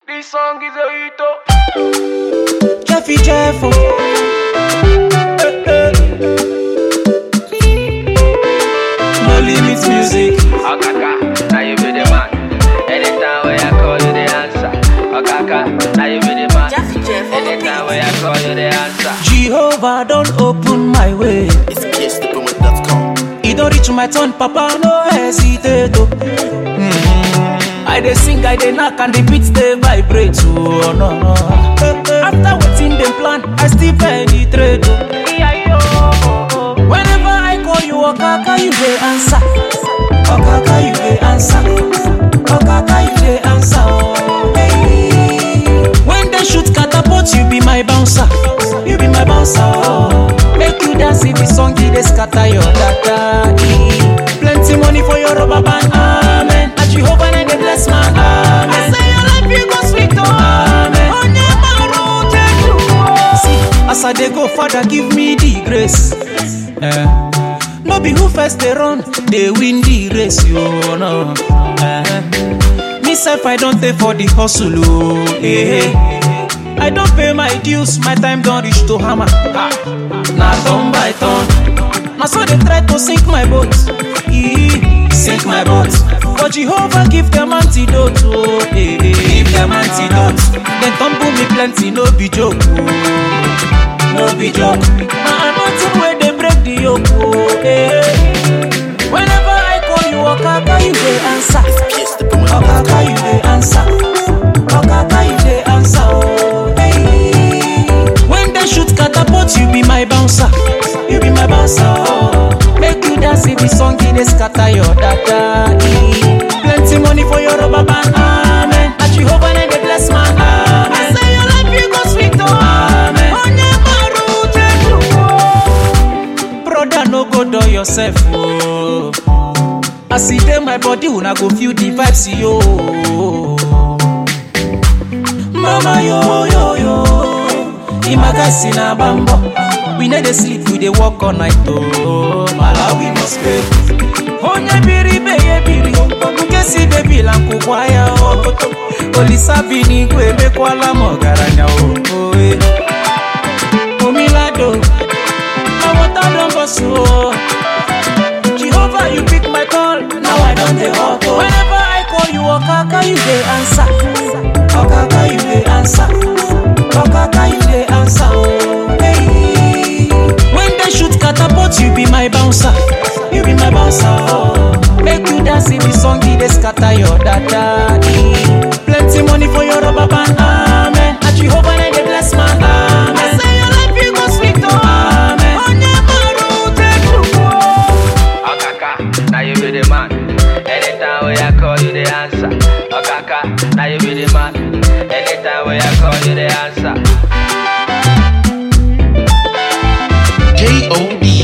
This song is a hit. oh. Jeffy Jeffo. Eh, eh. No limits music. Okaka, now you be the man. Anytime when I call you, the answer. Okaka, now you be the man. Jeffy Jeff, Anytime when I call you, the answer. Jehovah don't open my way. It's KSThePoet.com. He don't reach my turn, Papa, no hesitate. Oh. Mm. I dey sing, I dey knock, and the beats they vibrate. Oh, no, no. After waiting them plan, I still penetrate. Oh. Whenever I call you, Okaka, you dey answer. Okaka, you dey answer. Okaka, you dey answer. Oh. Hey. When they shoot catapult, you be my bouncer. You be my bouncer. Oh. Make you dance in the song, you dey scatter your data. eh. Plenty money for your rubber band. Amen. And Jehovah na dey bless man. Amen. I say your life you go sweet. Oh. Amen. Onye maru jeju. oh. See, as I dey go, Father, give me the grace. Eh. No be who first dey run, dey win the race, you know. Eh. Me self, I don't pay for the hustle, oh. Eh. I don't pay my dues, my time don't reach to hammer. Ah. Na turn by turn. Na so they try to sink my boat. Eh. Sink my boat. But Jehovah give them antidote, oh. Eh. Give them antidote. Then tumble me plenty, no be joke, oh. no be joke. Na anointing where they break the yoke. Oh, eh. Whenever I call you, Okaka, you dey answer. Okaka, you dey answer. Okaka, you dey answer. Oh, hey. When they shoot catapult, you be my bouncer. You be my bouncer. Oh. Make you dance in the song, it dey scatter your data. eh. Plenty money for your rubber band. Amen. And Jehovah na dey bless man. Amen. I say your life you go sweet. Oh. Amen. Onye maru jeju. Oh. Brother, no go do yourself. Oh. As e dey my body, una go feel the vibes, yo. Mama yo yo yo, imagasi na bambo. We no dey sleep, we dey work all night. Oh, Malawi must pay. Onye biri be ye biri, nke si baby la nkụkwa ya o. Olisa bi n'igwe emekwala m ọgaranya o. Oh, eh. Omilado, my water don burst o. Jehovah, you pick my call. Now I don't dey hot. Oh. Whenever I call you, Okaka, you dey answer. Okaka, you dey answer. Okaka, you dey answer. Oh, hey. When they shoot catapult, you be my bouncer. You be my bouncer. Oh. Make you dance in the song, it dey scatter your data. eh. Plenty money for your rubber band. Amen. And Jehovah, na dey bless man. Amen. I say your life you go sweet. Oh. Amen. Onye maru jeju. Oh. Okaka, now you be the man. Anytime when I call you, the answer. Okaka, now you be the man. Anytime when I call you, the answer. J O D